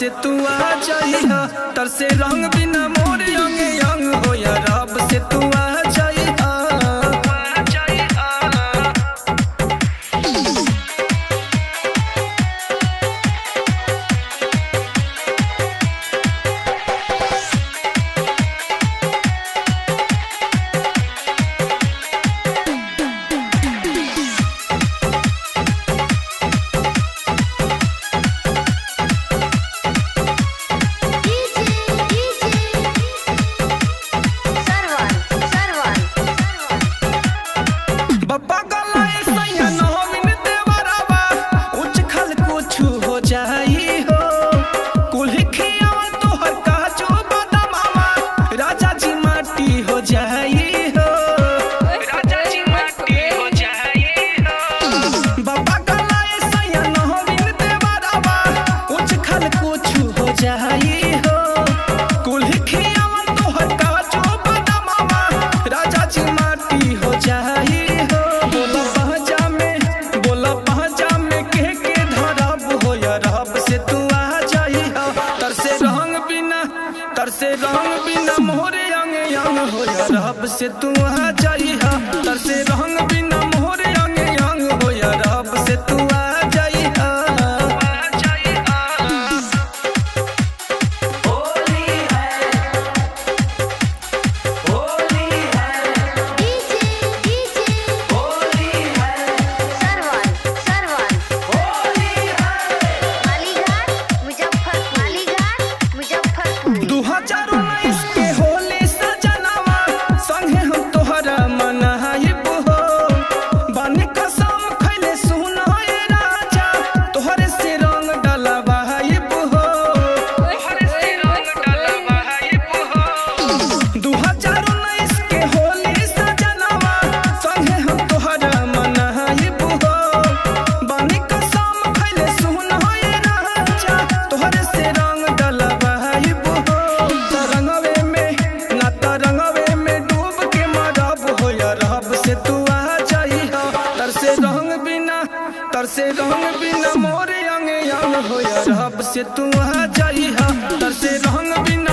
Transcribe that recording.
से तू आ जाइहा तर से रंग बिना मोर अंग अंग हो या रब से तू आ जाइहा आ जाइहा सरवन सरवन बप्पा गलाए सैया नवीन देवरावा उच्च खल कुछ हो जाई हो कुल्ही खियावा तोहर काजू बदामावा राजा जी माटी हो जाई हो राजा जी माटी हो जाई हो बप्पा गलाए सैया नवीन देवरावा उच्च खल कुछ हो जाई हो कुल्ही खियावा तोहर काजू बदामावा राजा जी माटी हो जाई हो बोला पहचा में बोला पहचा में के के धरब हो या रब से तू आ जाई हो तर से रंग बिना तर से रंग बिना मोरे अंग अंग हो या रब से तू आ जाई हो तर से रंग बिना मोरे अंग अंग हो या रब से तू आ जाई हो आ जाई हो होली है होली है डीजे डीजे होली है सरवन सरवन होली है मालीघाट मुजफ्फरपुर मालीघाट मुजफ्फरपुर दू हजार उन्नीस के होली सजनवा संगे हम तोहरा मनाइब हो बानी कसम खैले सुनाए राजा तोहरे से रंग डलवाइब हो तोहरे से रंग डलवाइब हो दू हजार उन्नीस के होली सजनवा संगे हम तोहरा मनाइब हो बानी कसम खैले सुनाए राजा तोहरे से रंग डलवाइब हो तरंगवे में ना तरंगवे में डूब के मरब हो या रब से तू आ जाई हो तर से रंग बिना तर से रंग बिना मोरे अंग अंग हो या रब से तू आ जाई हो तर से रंग बिना